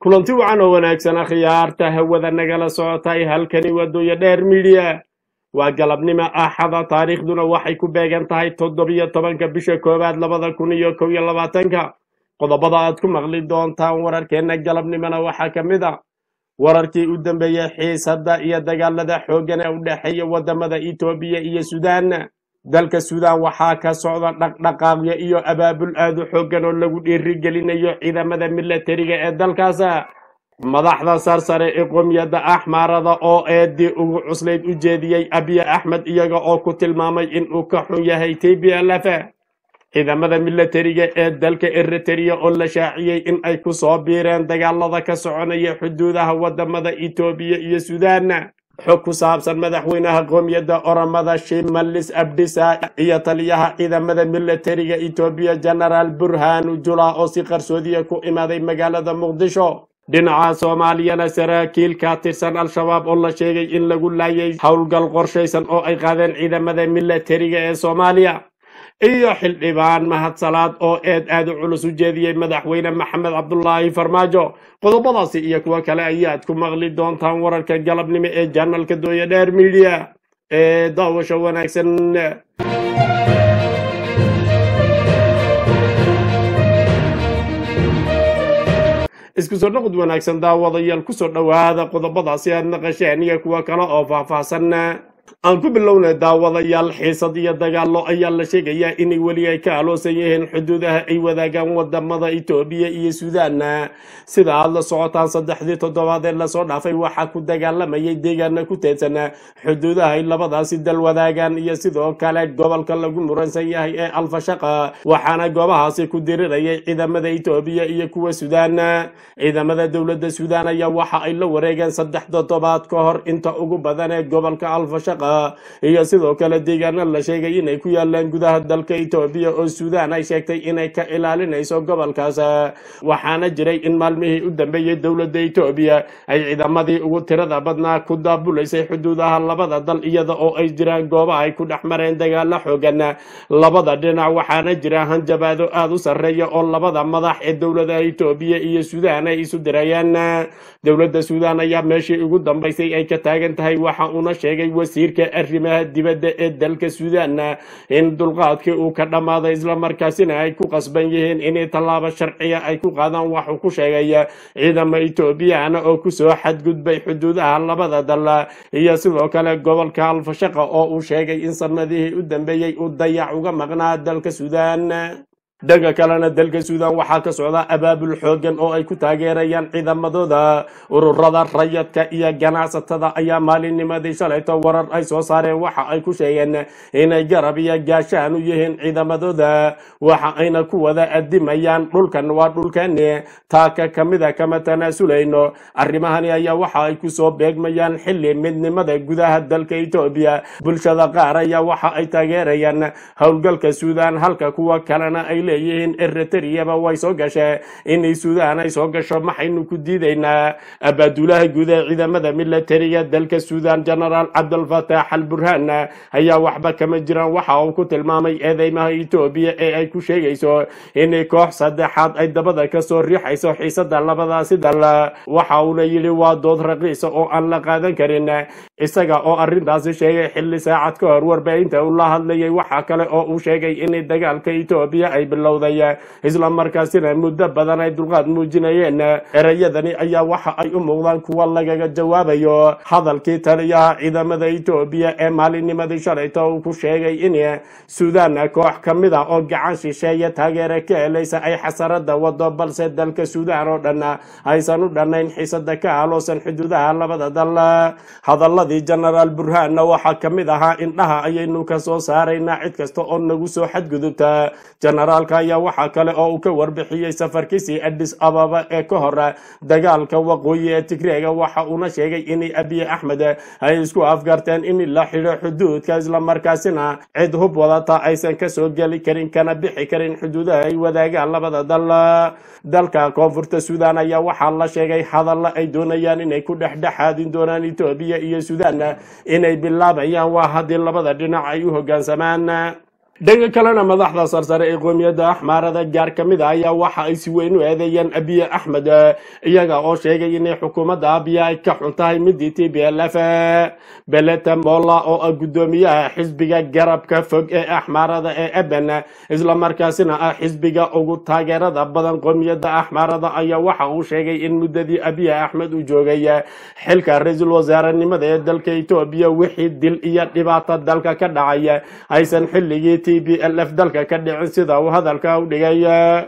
kulanti wacan oo wanaagsan akhyaarta hawada nagala socotay halkani wadooya dheer midiya waa galabnimo axada taariikhduna waxay ku beegan tahay toddobiyo tobanka bisha koowaad labada kun iyo kow iyo labaatanka qodobada aad ku maqli doontaan wararkeenna galabnimona waxaa ka mid a wararkii u dambeeyey xiisadda iyo dagaalada xooggan ee u dhexeeya wadamada etoobiya iyo suudaan dalka suudaan waxaa ka socda dhaqdhaqaaqyo iyo abaabul aad u xooggan oo lagu dhiirigelinayo ciidamada milatariga ee dalkaas madaxda sarsare ee qomiyadda axmaarada oo eedii ugu cuslayd u jeediyey abiy axmed iyaga oo ku tilmaamay inuu ka xun yahay t b l f ciidamada milatariga ee dalka eritrea oo la shaaciyey in ay ku soo biireen dagaalada ka soconaya xuduudaha wadamada etoobiya iyo suudaan xog ku saabsan madaxweynaha qoomiyadda oramada shimalis abdisa iyo taliyaha ciidamada milatariga etoobiya genaraal burhanu jula oo si qarsoodiya ku imaaday magaalada muqdisho dhinaca soomaaliyana saraakiil ka tirsan al-shabaab oo la sheegay in lagu laayay howlgal qorshaysan oo ay qaadeen ciidamada milatariga ee soomaaliya iyo xildhibaan mahadsalaad oo eed aad u culus u jeediyey madaxweyne maxamed cabdulaahi farmaajo qodobadaasi iyo kuwo kale ayaad ku maqli doontaan wararka galabnimo ee janalka dooya dheer midiya ee daawasho wanaagsan isku soo noqod wanaagsan daawadayaal kusoo dhowaada qodobadaasi aad naqasheen iyo kuwo kale oo faahfaahsan aan ku bilownay daawadayaal xiisad iyo dagaallo ayaa la sheegayaa inay weli ay ka aloosan yihiin xuduudaha ay wadaagaan wadamada etoobiya iyo suudaan sida aad la socotaan saddexdii toddobaad ee lasoo dhaafay waxaa ku dagaalamayay deegaana ku teedsan xuduudaha ay labadaasi dal wadaagaan iyo sidoo kale gobolka lagu muransan yahay ee alfashaqa waxaana goobahaasi ku dirirayay ciidamada etoobiya iyo kuwa suudaan ciidamada dowladda suudaan ayaa waxa ay la wareegeen saddex toddobaad ka hor inta ugu badan ee gobolka alfashaqa iyo sidoo kale deegaano la sheegay inay ku yaalaan gudaha dalka etoobiya oo suudaan ay sheegtay inay ka ilaalinayso gobolkaas waxaana jiray in maalmihii u dambeeyey dowladda etoobiya ay ciidamadii ugu tirada badnaa ku daabulaysay xuduudaha labada dal iyada oo ay jiraan goobaha ay ku dhex mareen dagaalo xoogan labada dhinac waxaana jira hanjabaado aada u sarreeya oo labada madax ee dowladaha etoobiya iyo suudaan ay isu dirayaan dowladda suudaan ayaa meeshii ugu dambaysay ay ka taagan tahay waxa uuna sheegay wasiirka arrimaha dibadda ee dalka suudaan in dulqaadkii uu ka dhammaaday islamarkaasina ay ku qasban yihiin inay tallaabo sharciya ay ku qaadaan waxuu ku sheegay ciidama etoobiyana oo kusoo xadgudbay xuduudaha labada dal iyo sidoo kale gobolka alfashaqa oo uu sheegay in sanadihii u dambeeyey uu dayac uga maqnaa dalka suudaan dhanka kalena dalka suudaan waxaa ka socda abaabul xoogan oo ay ku taageerayaan ciidamadooda ururada rayadka iyo ganacsatada ayaa maalinnimadii shalayto warar ay soo saareen waxa ay ku sheegeen inay garab iyo gaashaan u yihiin ciidamadooda waxa ayna ku wada adimayaan dhulkan waa dhulkani taaka kamida kama tanaasulayno arrimahani ayaa waxa ay kusoo beegmayaan xili midnimada gudaha dalka etoobiya bulshada qaar ayaa waxa ay taageerayaan howlgalka suudaan halka kuwa kalena ay leeyihiin eritreyaba way soo gashee inay suudaan ay soo gasho maxaynu ku diidaynaa abaadulaha guud ee ciidamada milatariga dalka suudaan genaraal cabdulfataax al burhaan ayaa waxba kama jiraan waxa uu ku tilmaamay eedeymaha etoobiya ee ay ku sheegayso inay koox saddexaad ay dabada kasoo riixayso xiisada labadaasi dal waxa uuna yidhi waa dood raqiisa oo aan la qaadan karin isaga oo arrintaasi sheegay xilli saacad ka hor warbaahinta uu la hadlayay waxa kale oo uu sheegay inay dagaalka etoobiya ay bilowday isla markaasina muddo badan ay dulqaad muujinayeen ereyadani ayaa waxa ay u muuqdaan kuwa lagaga jawaabayo hadalkii taliyaha ciidamada etoobiya ee maalinnimadii shalayto uu ku sheegay in suudaan koox ka mid a oo gacan shisheeye taageere ka helaysa ay xasarada wado balse dalka suudaan oo dhan aysan u dhannayn xiisada ka aloosan xuduudaha labada dal hadaladii genaraal burhaanna waxaa ka mid ahaa indhaha ayaynu ka soo saaraynaa cid kasta oo nagu soo xadgudubta generaalka ayaa waxaa kale oo uu ka warbixiyey safarkiisii adis ababa ee ka hor dagaalka waqooyi ee tigreega waxa uuna sheegay in abiy axmed ay isku afgarteen in la xidho xuduudka islamarkaasina cid hub wadata aysan kasoo geli karin kana bixi karin xuduudaha ay wadaagaan labada dal dalka koonfurta suudaan ayaa waxaa la sheegay hadalla ay doonayaan inay ku dhexdhexaadin doonaan etoobiya iyo suudaan inay bilaabayaan waa haddii labada dhinac ay u hoggaansamaan dhanka kalena madaxda sarsare ee qoomiyadda axmaarada gaar ka mid a ayaa waxa ay si weyn u eedeeyeen abiye axmed iyaga oo sheegay inay xukuumadda abiya ay ka xun tahay midii t b l f beleta molla oo ah guddoomiyaha xisbiga garabka fog ee axmaarada ee eben islamarkaasina ah xisbiga ugu taageerada badan qoomiyadda axmaarada ayaa waxa uu sheegay in muddadii abiye axmed uu joogay xilka ra-iisul wasaarenimada ee dalka etoobiya wixii dil iyo dhibaato dalka ka dhacay aysan xilligii t b l f dalka ka dhicin sida uu hadalka u dhigay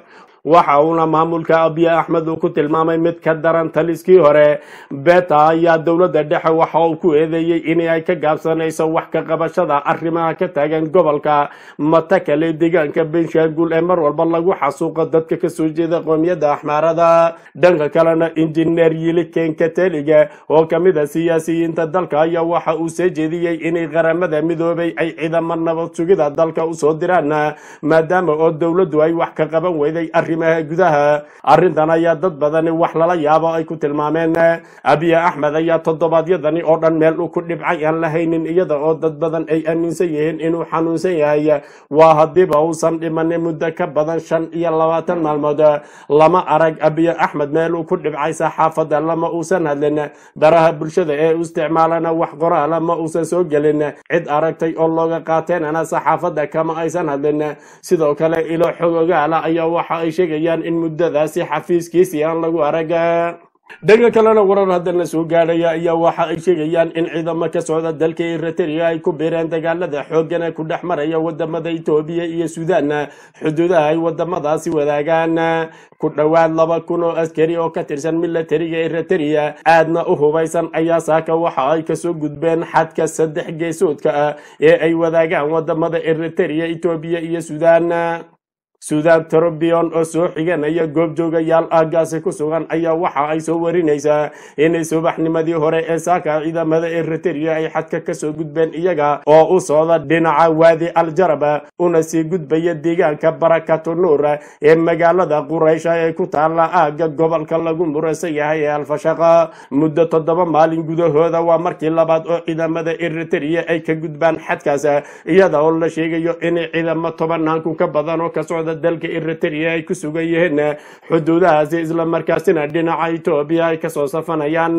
waxa uuna maamulka abiye axmed uu ku tilmaamay mid ka daran taliskii hore beta ayaa dowladda dhexe waxa uu ku eedeeyey in ay ka gaabsanayso wax ka qabashada arrimaha ka taagan gobolka matakale deegaanka benshaangul ee mar walba lagu xasuuqo dadka kasoo jeeda qoomiyadda axmaarada dhanka kalena injineer yili kenkateliga oo kamid a siyaasiyiinta dalka ayaa waxa uu soo jeediyey inay qaramada midoobay ay ciidamo nabad sugida dalka usoo diraan maadaama oo dowladdu ay wax ka qaban weyday arrimaha gudaha arrintan ayaa dad badani wax lala yaabo ay ku tilmaameen abiye axmed ayaa toddobaadyadani oo dhan meel uu ku dhibcay aan la haynin iyada oo dad badan ay aaminsan yihiin inuu xanuunsan yahay waa haddiiba uusan dhimanin muddo ka badan shan iyo labaatan maalmood lama arag abiye axmed meel uu ku dhibcay saxaafadda lama uusan hadlin baraha bulshada ee u isticmaalana wax qoraala ma uusan soo gelin cid aragtay oo looga qaateenana saxaafadda kama aysan hadlin sidoo kale ilo xogogaala ayaa waxa ay sheegayaan in muddadaasi xafiiskiisii aan lagu arag dhanka kalena warar haddana soo gaadhaya ayaa waxa ay sheegayaan in ciidamo ka socda dalka eritrea ay ku biireen dagaalada xooggan ee ku dhex maraya wadamada etoobiya iyo suudaan xuduudaha ay wadamadaasi wadaagaan ku dhowaad laba kun oo askari oo ka tirsan milatariga eritrea aadna u hubaysan ayaa saaka waxa ay kasoo gudbeen xadka saddex geesoodka ah ee ay wadaagaan wadamada eritrea etoobiya iyo suudaan suudaan trobion oo soo xiganaya goobjoogayaal aagaasi ku sugan ayaa waxa ay soo warinaysaa inay subaxnimadii hore ee saaka ciidamada eritrea ay xadka kasoo gudbeen iyaga oo u socda dhinaca waadi aljarab una sii gudbaya deegaanka barakatu nuur ee magaalada quraysha ee ku taala aaga gobolka lagu muraysan yahay ee alfashaqa muddo toddoba maalin gudahooda waa markii labaad oo ciidamada eritrea ay ka gudbaan xadkaas iyada oo la sheegayo inay ciidamo tobanaanku ka badan oo ka socda dalka eritrea ay ku sugan yihiin xuduudahaasi islamarkaasina dhinaca etoobiya ay kasoo safanayaan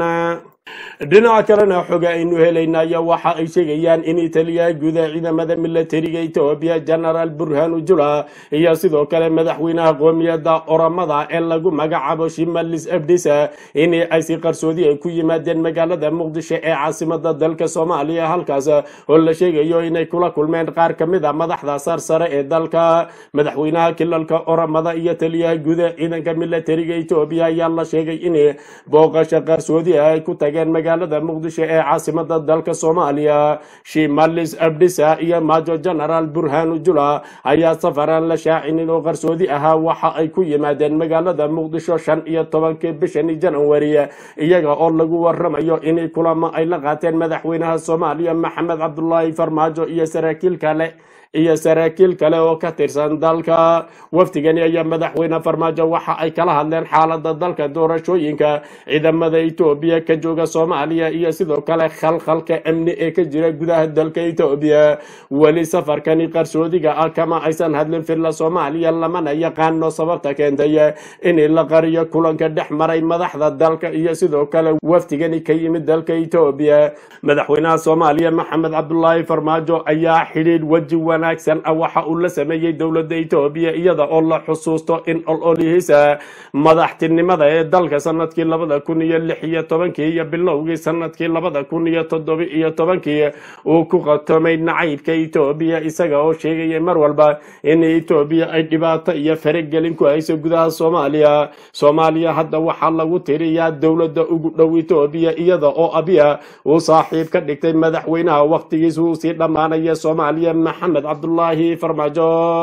dhinaca kalena xoga aynu helaynaya waxa ay sheegayaan in italiya guda ciidamada milatariga etoobiya genaraal burhanu jula iyo sidoo kale madaxweynaha qoomiyadda oramada ee lagu magacaabo shimalis abdisa in ay si qarsoodi ay ku yimaadeen magaalada muqdisho ee caasimada dalka soomaaliya halkaas oo la sheegayo inay kula kulmeen qaar ka mid a madaxda sarsare ee dalka madaxweynaha kilalka oramada iyo taliyaha guda ciidanka milatariga etoobiya ayaa la sheegay in booqasho qarsoodi ay ku tageen magaalada muqdisho ee caasimada dalka soomaaliya shimalis abdisa iyo majo genaraal burhanu jula ayaa safaraan la shaacinin oo qarsoodi ahaa waxa ay ku yimaadeen magaalada muqdisho shan iyo tobankii bishani janawari iyaga oo lagu waramayo inay kulamo ay la qaateen madaxweynaha soomaaliya maxamed cabdulaahi farmaajo iyo saraakiil kale iyo saraakiil kale oo ka tirsan dalka wafdigani ayaa madaxweyne farmaajo waxa ay kala hadleen xaalada dalka doorashooyinka ciidamada etoobiya ka jooga soomaaliya iyo sidoo kale khalkhalka amni ee ka jira gudaha dalka etoobiya weli safarkani qarsoodiga ah kama aysan hadlin filla soomaaliya lamana yaqaano sababta keentay in la qariyo kulanka dhex maray madaxda dalka iyo sidoo kale wafdigani ka yimid dalka etoobiya madaxweynaha soomaaliya maxamed cabdulaahi farmaajo ayaa xidhiidh weji wanaagsan ah waxa uu la sameeyey dowladda etoobiya iyada oo la xusuusto in ololihiisa madaxtinimada ee dalka sanadkii labada kun iyo lix iyo tobankii iyo bilowgii sanadkii labada kun iyo toddoba iyo tobankii uu ku qatomay nacaybka etoobiya isaga oo sheegaya mar walba in etoobiya ay dhibaato iyo faragelin ku hayso gudaha soomaaliya soomaaliya hadda waxaa lagu tiriyaa dowladda ugu dhow etoobiya iyada oo abiya uu saaxiib ka dhigtay madaxweynaha waqtigiisa uu sii dhammaanaya soomaaliya maxamed cabdulaahi farmaajo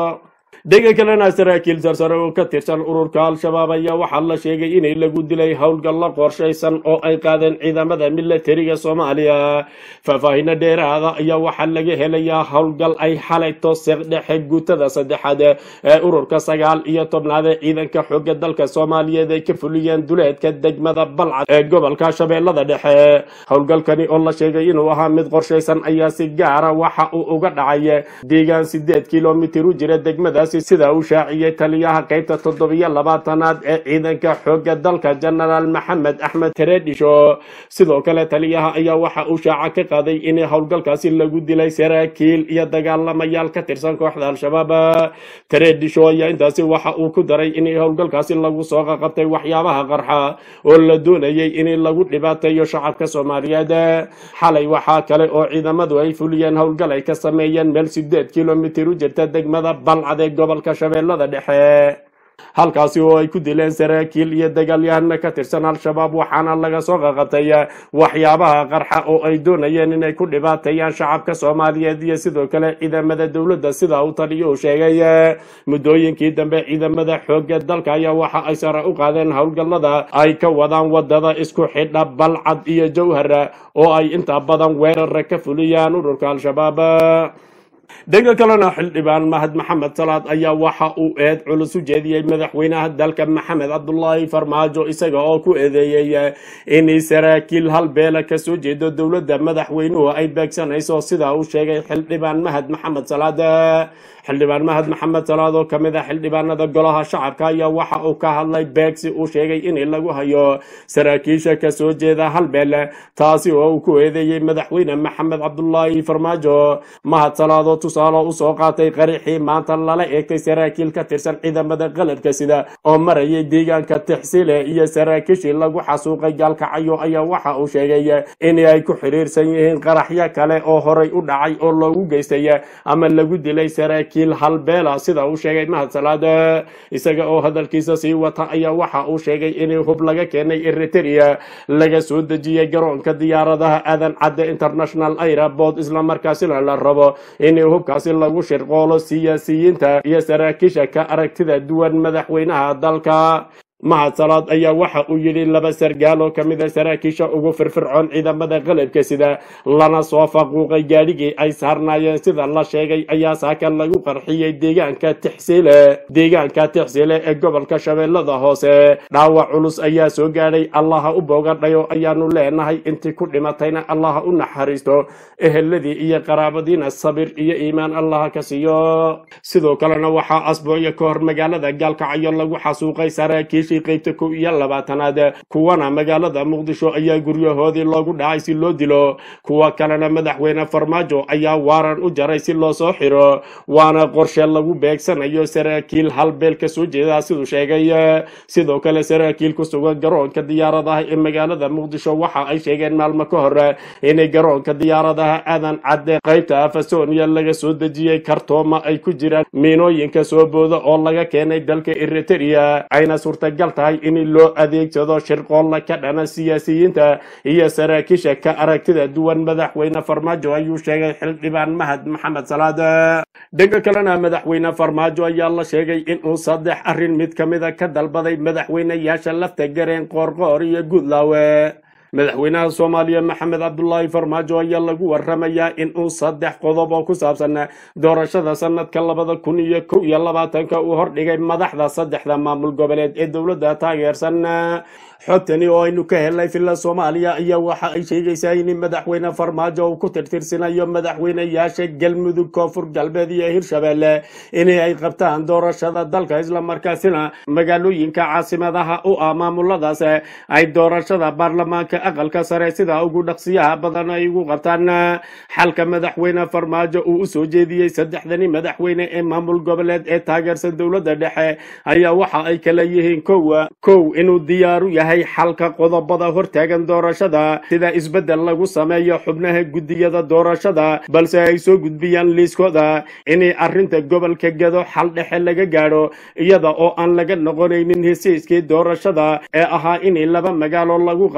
dhega kalena saraakiil sarsare oo ka tirsan ururka al-shabaab ayaa waxaa la sheegay inay lagu dilay howlgallo qorshaysan oo ay qaadeen ciidamada milatariga soomaaliya faahfaahino dheeraada ayaa waxaa laga helayaa howlgal ay xalayto seeqdhexe guutada saddexaad ee ururka sagaal iyo tobnaad ee ciidanka xooga dalka soomaaliyeed ay ka fuliyeen duleedka degmada balcad ee gobolka shabeellada dhexe howlgalkani oo la sheegay inuu ahaa mid qorshaysan ayaa si gaara waxa uu uga dhacay deegaan sideed kilomitir u jira degmadaasi sida uu shaaciyey taliyaha qaybta toddobiyo labaatanaad ee ciidanka xooga dalka jenaraal maxamed axmed teredhisho sidoo kale taliyaha ayaa waxa uu shaaca ka qaaday in howlgalkaasi lagu dilay saraakiil iyo dagaalamayaal ka tirsan kooxda al-shabaab teredhisho ayaa intaasi waxa uu ku daray in howlgalkaasi lagu soo qaqabtay waxyaabaha qarxa oo la doonayay in lagu dhibaateeyo shacabka soomaaliyeed xalay waxaa kale oo ciidamadu ay fuliyeen howlgal ay ka sameeyeen meel sideed kilomitir u jirta degmada balcad ee gobolka shabeellada dhexe halkaasi oo ay ku dileen saraakiil iyo dagaalyahana ka tirsan al-shabaab waxaana laga soo qaqabtay waxyaabaha qarxa oo ay doonayeen inay ku dhibaateeyaan shacabka soomaaliyeed iyo sidoo kale ciidamada dowladda sida uu taliyo uu sheegay muddooyinkii dambe ciidamada xooga dalka ayaa waxa ay sare u qaadeen howlgallada ay ka wadaan wadada isku xidha balcad iyo jowhar oo ay inta badan weerara ka fuliyaan ururka al-shabaab dhanka kalena xildhibaan mahad maxamed salaad ayaa waxa uu eed culus u jeediyey madaxweynaha dalka maxamed cabdulaahi farmaajo isaga oo ku eedeeyey in saraakiil hal beela kasoo jeedo dowladda madaxweynuhu ay beegsanayso sida uu sheegay xildhibaan mahad maxamed salaad xildhibaan mahad maxamed salaad oo kamid ah xildhibaanada golaha shacabka ayaa waxa uu ka hadlay beegsi uu sheegay in lagu hayo saraakiisha kasoo jeeda hal beel taasi oo uu ku eedeeyey madaxweyne maxamed cabdulaahi farmaajo mahad salaad oo tusaale usoo qaatay qarixii maanta lala eegtay saraakiil ka tirsan ciidamada qalabka sida oo marayay deegaanka tixsile iyo saraakiishii lagu xasuuqay gaalkacyo ayaa waxa uu sheegay in ay ku xiriirsan yihiin qaraxyo kale oo horay u dhacay oo loogu geystay ama lagu dilay saraakiil halbeela sida uu sheegay mahad salaad isaga oo hadalkiisa sii wata ayaa waxa uu sheegay in hub laga keenay eritrea laga soo dejiyey garoonka diyaaradaha aadan cadde international airport islamarkaasina la rabo in hubkaasi lagu shirqoolo siyaasiyiinta iyo saraakiisha ka aragtida duwan madaxweynaha dalka mahad salaad ayaa waxa uu yidhi laba sargaal oo kamid a saraakiisha ugu firfircoon ciidamada qalabka sida lana soo faquuqay gaadhigii ay saarnaayeen sida la sheegay ayaa saaka lagu qarxiyey deegaanka tixsile deegaanka tixsile ee gobolka shabeellada hoose dhaawac culus ayaa soo gaadhay allaha u boogadhayo ayaanu leenahay intii ku dhimatayna allaha u naxariisto eheladii iyo qaraabadiina sabir iyo iimaan allaha ka siiyo sidoo kalena waxaa asbuucyo ka hor magaalada gaalkacyo lagu xasuuqay saraakiil qaybta kow iyo labaatanaad kuwana magaalada muqdisho ayaa guryahoodii loogu dhacay si loo dilo kuwa kalena madaxweyne farmaajo ayaa waaran u jaray si loo soo xiro waana qorshe lagu beegsanayo saraakiil halbeel ka soo jeeda siduu sheegay sidoo kale saraakiil ku sugan garoonka diyaaradaha ee magaalada muqdisho waxa ay sheegeen maalmo ka hor inay garoonka diyaaradaha aadan cadde qaybta afasonia laga soo dejiyey kartooma ay ku jiraan miinooyinka soo booda oo laga keenay dalka eritrea ayna suurta gal tahay in loo adeegsado shirqoolla ka dhana siyaasiyiinta iyo saraakiisha ka aragtida duwan madaxweyne farmaajo ayuu sheegay xildhibaan mahad maxamed salaad dhanka kalena madaxweyne farmaajo ayaa la sheegay inuu saddex arrin mid ka mida ka dalbaday madaxweyneyaasha lafta gareen qoorqoor iyo guudlaawe madaxweynaha soomaaliya maxamed cabdulaahi farmaajo ayaa lagu waramayaa inuu saddex qodob oo ku saabsan doorashada sanadka labada kun iyo kow iyo labaatanka uu hordhigay madaxda saddexda maamul goboleed ee dowladda taageersan xogtani oo aynu ka helnay villa soomaaliya ayaa waxa ay sheegaysaa in madaxweyne farmaajo uu ku tirtirsanayo madaxweyneyaasha galmudug koonfur galbeed iyo hirshabelle in ay qabtaan doorashada dalka islamarkaasina magaalooyinka caasimadaha u ah maamuladaas ay doorashada baarlamaanka aqalka sare sida ugu dhaqsiyaha badan ay ugu qabtaan xalka madaxweyne farmaajo uu usoo jeediyey saddexdani madaxweyne ee maamul goboleed ee taageersan dowladda dhexe ayaa waxa ay kala yihiin kow kow inuu diyaaru yahay xalka qodobada hortaagan doorashada sida isbeddel lagu sameeyo xubnaha guddiyada doorashada balse ay soo gudbiyaan liiskooda inay arrinta gobolka gado xal dhexe laga gaadho iyada oo aan laga noqonaynin hesiiskii doorashada ee ahaa in laba magaalo lagu qabto maamul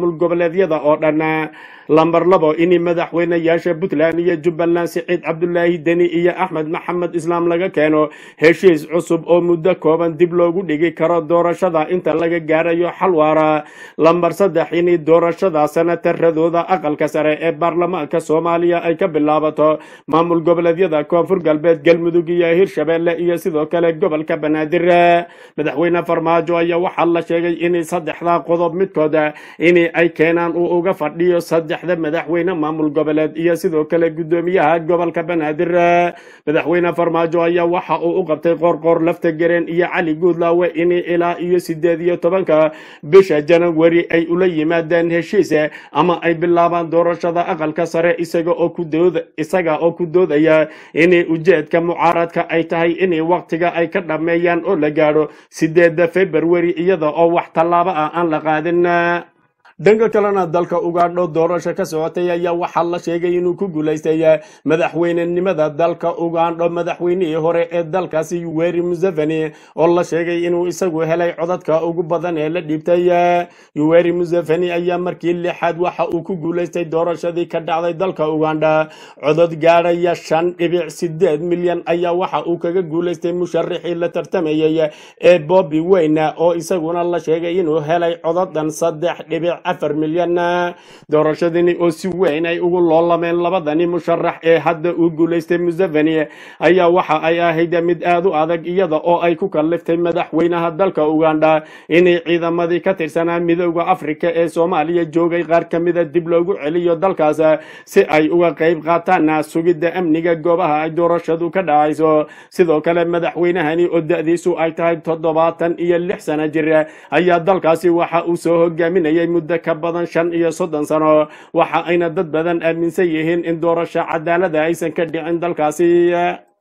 maamul goboleedyada oo dhan lambar labo in madaxweynayaasha puntland iyo jubbaland siciid cabdulaahi deni iyo axmed maxamed islaam laga keeno heshiis cusub oo muddo kooban dib loogu dhigi karo doorashada inta laga gaarayo xal waara lambar saddex in doorashada sanataradooda aqalka sare ee baarlamaanka soomaaliya ay ka bilaabato maamul goboleedyada koonfur galbeed galmudug iyo hirshabeelle iyo sidoo kale gobolka banaadir madaxweyne farmaajo ayaa waxaa la sheegay in saddexda qodob midkooda in ay keenaan uu uga fadhiyo saddexda madaxweyne maamul goboleed iyo sidoo kale gudoomiyaha gobolka banaadir madaxweyne farmaajo ayaa waxa uu u qabtay qoorqoor lafta gareen iyo cali guudlaawe in ilaa iyo sideed iyo tobanka bisha janawari ay ula yimaadeen heshiis ama ay bilaabaan doorashada aqalka sare isaga oo ku dood isaga oo ku doodaya in ujeedka mucaaradka ay tahay in waqtiga ay ka dhammeeyaan oo la gaadho sideeda february iyada oo wax tallaabo ah aan la qaadin dhanka kalena dalka ugaadho doorasho ka socotay ayaa waxaa la sheegay inuu ku guulaystay madaxweynenimada dalka ugaandho madaxweynihii hore ee dalkaasi yuweri museveni oo la sheegay inuu isagu helay codadka ugu badan ee la dhiibtay yuweri museveni ayaa markii lixaad waxa uu ku guulaystay doorashadii ka dhacday dalka ugandha codod gaadhaya shan dhibic sideed milyan ayaa waxa uu kaga guulaystay musharaxii la tartamayay ee bobi weyne oo isaguna la sheegay inuu helay codadan saddex dhibic afar milyan doorashadani oo si weyn ay ugu loolameen labadani musharax ee hadda uu guulaystay museveni ayaa waxa ay ahayd mid aad u adag iyada oo ay ku kalliftay madaxweynaha dalka ugandha inay ciidamadii ka tirsanaa midooda afrika ee soomaaliya joogay qaar ka mida dib loogu celiyo dalkaas si ay uga qayb qaataan sugidda amniga goobaha ay doorashadu ka dhacayso sidoo kale madaxweynahani oo da-diisu ay tahay toddobaatan iyo lix sana jir ayaa dalkaasi waxa uu soo hogaaminayay muddo ka badan shan iyo soddon sano waxa ayna dad badan aaminsan yihiin in doorasho cadaalada aysan ka dhicin dalkaasi